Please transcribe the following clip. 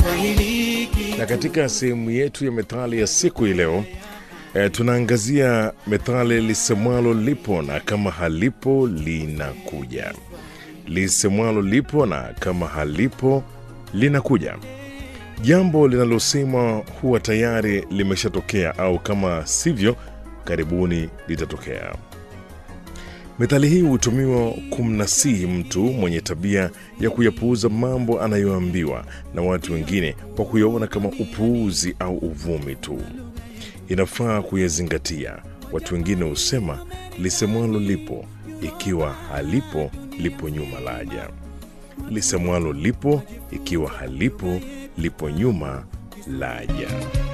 stahiliki. Na katika sehemu yetu ya methali ya siku hii leo e, tunaangazia methali lisemwalo lipo na kama halipo linakuja. Lisemwalo lipo na kama halipo linakuja. Jambo linalosemwa huwa tayari limeshatokea au kama sivyo, karibuni litatokea. Methali hii hutumiwa kumnasihi mtu mwenye tabia ya kuyapuuza mambo anayoambiwa na watu wengine kwa kuyaona kama upuuzi au uvumi tu. Inafaa kuyazingatia. Watu wengine husema lisemwalo lipo, ikiwa halipo lipo nyuma laja. Lisemwalo lipo, ikiwa halipo lipo nyuma laja.